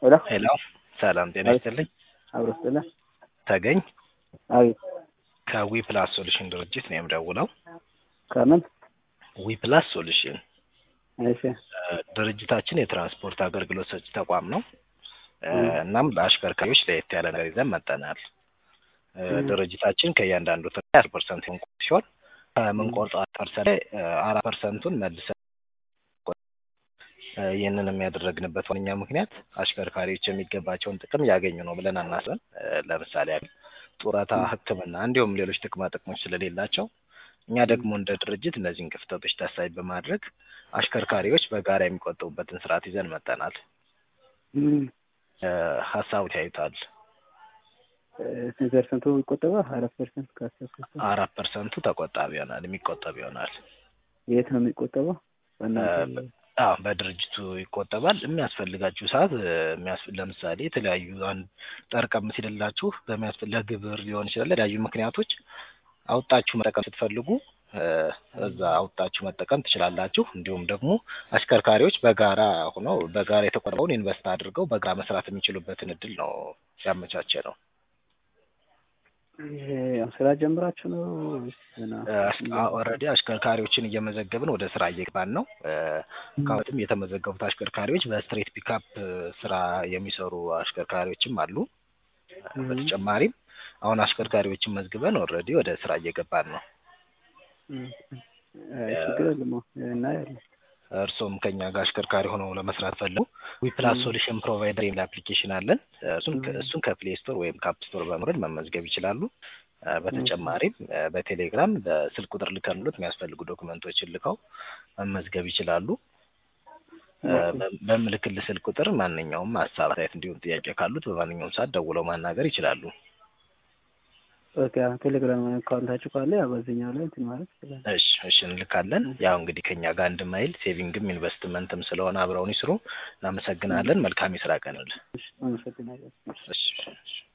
ሄሎ ሄሎ ሰላም ጤና ይስጥልኝ። አብሮ ስለ ተገኝ አቤት ከዊ ፕላስ ሶሉሽን ድርጅት ነው የምደውለው። ከምን ዊ ፕላስ ሶሉሽን እሺ እ፣ ድርጅታችን የትራንስፖርት አገልግሎት ሰጪ ተቋም ነው። እ፣ እናም ለአሽከርካሪዎች ለየት ያለ ነገር ይዘን መጠናል። እ፣ ም። ድርጅታችን ከእያንዳንዱ አስር ፐርሰንት የሚቆርጥ ሲሆን ከምንቆርጠው አራት ፐርሰንት ላይ እ፣ አራት ፐርሰንቱን መልሰን እ፣ ይህንንም ያደረግንበት ዋነኛ ምክንያት አሽከርካሪዎች የሚገባቸውን ጥቅም ያገኙ ነው ብለን አናስበን። እ፣ ለምሳሌ ያህል ጡረታ፣ ሕክምና እንዲሁም ሌሎች ጥቅማ ጥቅሞች ስለሌላቸው እኛ ደግሞ እንደ ድርጅት እነዚህን ክፍተቶች ታሳቢ በማድረግ አሽከርካሪዎች በጋራ የሚቆጥቡበትን ስርዓት ይዘን መጠናል። ም፣ እ፣ ሀሳቡ ያዩታል። እ፣ ስንት ፐርሰንቱ ይቆጠባል? አራት ፐርሰንት ከአስር ፐርሰንት አራት ፐርሰንቱ ተቆጣቢ ይሆናል፣ የሚቆጠብ ይሆናል። የት ነው የሚቆጠበው? በእናንተ አዎ በድርጅቱ ይቆጠባል። የሚያስፈልጋችሁ ሰዓት እ፣ የሚያስፍ- ለምሳሌ የተለያዩ አንድ ጠርቀም ሲልላችሁ በሚያስፈ- ለግብር ሊሆን ይችላል ለተለያዩ ምክንያቶች አውጣችሁ መጠቀም ስትፈልጉ እ፣ እዛ አውጣችሁ መጠቀም ትችላላችሁ። እንዲሁም ደግሞ አሽከርካሪዎች በጋራ ሆነው በጋራ የተቆጠበውን ኢንቨስት አድርገው በጋራ መስራት የሚችሉበትን እድል ነው ያመቻቸ ነው። ይሄ ያው ስራ ጀምራችሁ ነው ወይስ ገና? ኦልሬዲ አሽከርካሪዎችን እየመዘገብን ወደ ስራ እየገባን ነው። እ፣ ከአሁንም የተመዘገቡት አሽከርካሪዎች በስትሬት ፒካፕ ስራ የሚሰሩ አሽከርካሪዎችም አሉ። ም፣ በተጨማሪም አሁን አሽከርካሪዎችን መዝግበን ኦልሬዲ ወደ ስራ እየገባን ነው። ም፣ አይ ችግር የለም እናያለን። እርሶም ከኛ ጋር አሽከርካሪ ሆነው ለመስራት ፈልጉ ዊፕላስ ም። ሶሉሽን ፕሮቫይደር የሚል አፕሊኬሽን አለን። እሱን ም። እሱን ከፕሌይ ስቶር ወይም ከአፕ ስቶር በመውረድ መመዝገብ ይችላሉ። እ፣ በተጨማሪም እ፣ በቴሌግራም በስልክ ቁጥር ልከንሎት የሚያስፈልጉ ዶክመንቶችን ልከው መመዝገብ ይችላሉ። እ፣ በ- በምልክል ስልክ ቁጥር ማንኛውም ሀሳብ አስተያየት፣ እንዲሁም ጥያቄ ካሉት በማንኛውም ሰዓት ደውለው ማናገር ይችላሉ። ኦኬ አሁን ቴሌግራም አካውንታችሁ ካለ ያው በዚህኛው ላይ እንትን ማለት ይችላል። እሺ እሺ እንልካለን። ያው እንግዲህ ከኛ ጋር አንድ ማይል ሴቪንግም ኢንቨስትመንትም ስለሆነ አብረውን ይስሩ። እናመሰግናለን። መልካም የስራ ቀን ይሁንልህ። እሺ አመሰግናለሁ። እሺ እሺ።